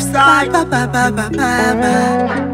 side. Ba, ba, ba, ba, ba, ba.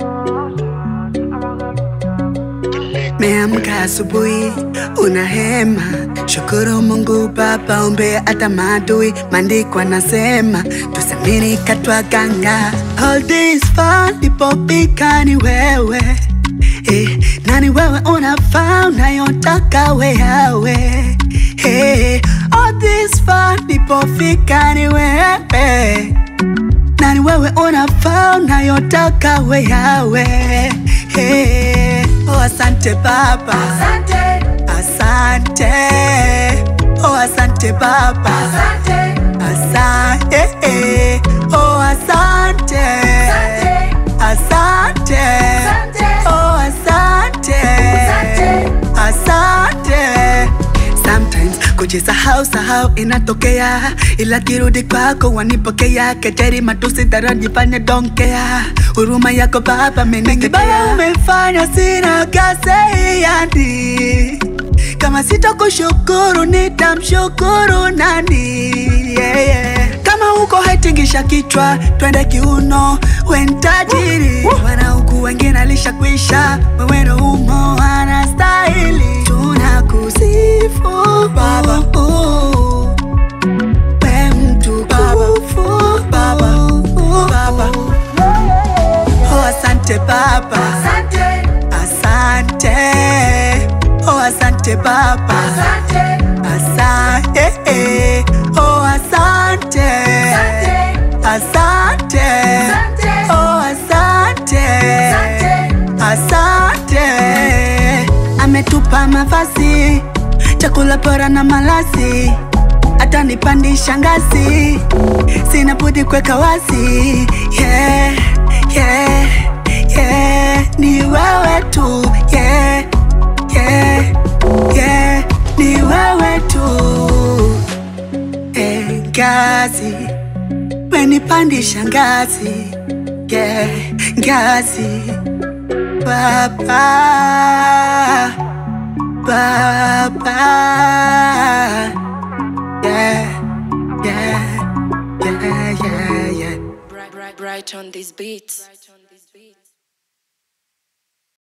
Meamka asubuhi una hema, shukuru Mungu Baba, ombe hata maadui. Maandiko anasema tusamini katwa ganga. All this fun lipofika ni wewe eh, nani wewe unafaa unayotaka weyawe eh, all this fun lipofika ni wewe nani wewe unafaa unayotaka weyawe hey. Oh, asante Baba, Asante, asante oh, asante Baba, asante, asante eh. oh, asante asante, asante Asante. oh, asante Asante. asante Sometimes kujisahau sahau inatokea, ila kirudi kwako wanipokea. Kejeri matusi darajifanya donkea, huruma yako Baba mengi Baba umefanya, sina kaseiandi kama sitakushukuru nitamshukuru nani? yeah, yeah. Kama uko haitingisha kichwa, twende kiuno, we ni tajiri. Wana huku wengine alishakwisha, wewe ndo umo anastahili. Tunakusifu Baba, uh, we mtukufu Baba, uh, Baba. Oh, asante Baba, asante, asante oh, asante Baba. asante, Asante, eh, oh asante, asante, oh asante, asante. Ametupa mavazi, chakula bora na malazi, atanipandisha ngazi, sina budi kuweka wazi. Yeah, yeah, yeah, ni wewe tu. Yeah, yeah, yeah, ni wewe tu. Eh, ngazi, menipandisha ngazi, yeah, ngazi. Baba, Baba, yeah, yeah, yeah, yeah, yeah. Bright, bright, bright on these beats.